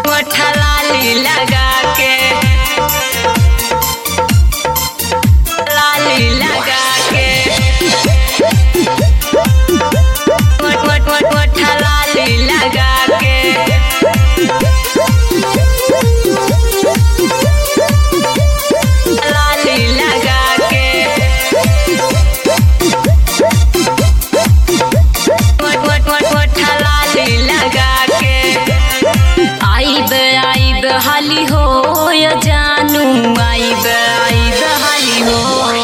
लाली लगा के लाली लगा के वट वट वट वट लाली लगा के लाली लगा के वट वट वट वट लाली लगा के आइब आइब हाली हो या जानू आइब आइब हाली हो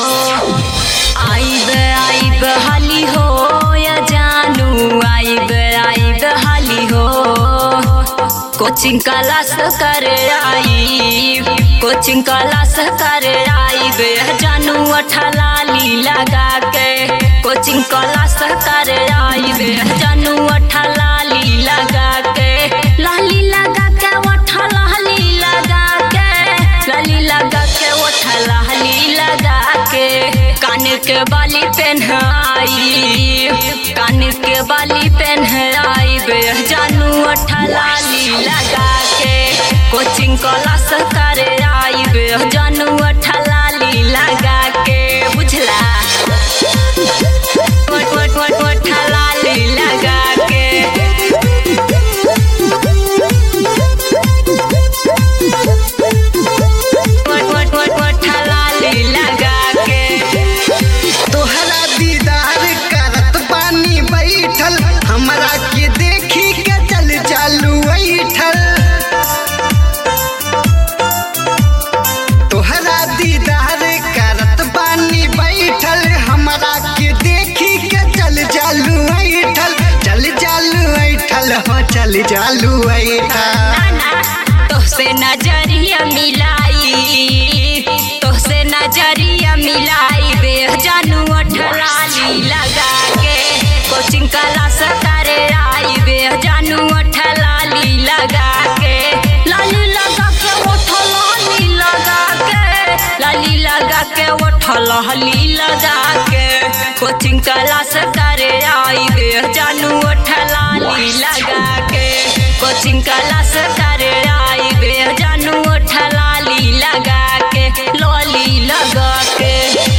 आइब आइब हाली हो या जानू आइब आइब हाली हो कोचिंग क्लास कर आई कोचिंग क्लास कर आई बे जानू अठलाली लगा के कोचिंग क्लास कर आई बे जानू अठलाली लगा के लाली लगा के अठलाली लगा के लाली लगा के अठलाली लगा के कान के बाली पहनाई कान के बाली पहनाई बे जानू अठलाली लगा के कोचिंग क्लास कर आई बे जानू अठलाली लगा के बुझला वट वट वट वट लाली लगा के वट वट वट वट लाली लगा के तोहरा दीदार करत बानी बैठल हमरा के देखी के चल चालू बैठल तोहरा दीदार करत बानी बैठल हमरा के देखी के चल चालू बैठल चल चालू बैठल हो चल चालू बैठल नाना तोहसे नजरिया मिलाई तोहसे नजरिया मिलाई बे जानू अठलाली लगा के कोचिंग क्लास करे आई बे जानू अठलाली लगा के लाली लगा के ओठलाली लगा के लाली लगा के ओठलाली लगा के कोचिंग क्लास करे आई बे जानू ओठलाली लगा के कोचिंग क्लास करे आई बे जानू ओठलाली लगा के लॉली लगा के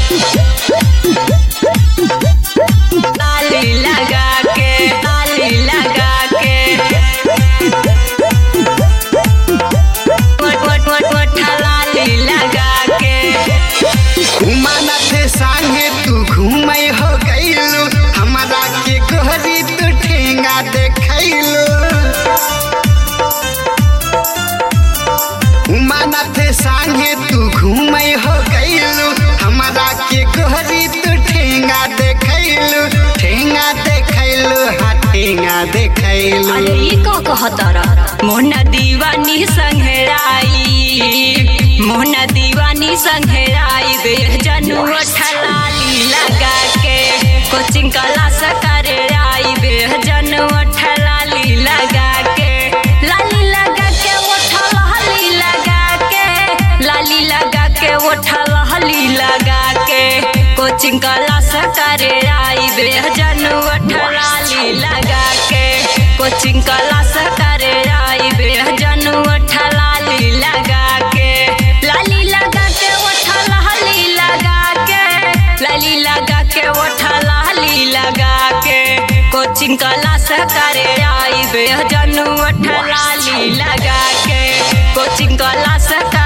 लाली लगा के लाली लगा के वट वट वट वट लाली लगा के उमानत संगे तू घूमै हो गइलू हमरा के गोहरी तू ठेंगा देखैलू उमानत संगे तू घूमै हो गइलू हमरा के गोहरी तू ठेंगा देखैलू ठेंगा देखैलू हाँ ठेंगा देखैलू अरे ई का कहतारा मोहना दीवानी संघराई मोहना दीवानी संघराई बे जनू अठलाली लगा के कोचिंग क्लास करे आई बे जनू अठलाली लगा के लाली लगा के ओठलाली लगा के लाली लगा के ओठलाली लगा के कोचिंग क्लास करे आई बे जनू अठलाली लगा के कोचिंग क्लास करे आई बे जनू अठलाली लगा के लाली लगा के ओठलाली लगा के लाली लगा के ओठलाली लगा के कोचिंग क्लास करे आई बे जनू अठलाली लगा के कोचिंग क्लास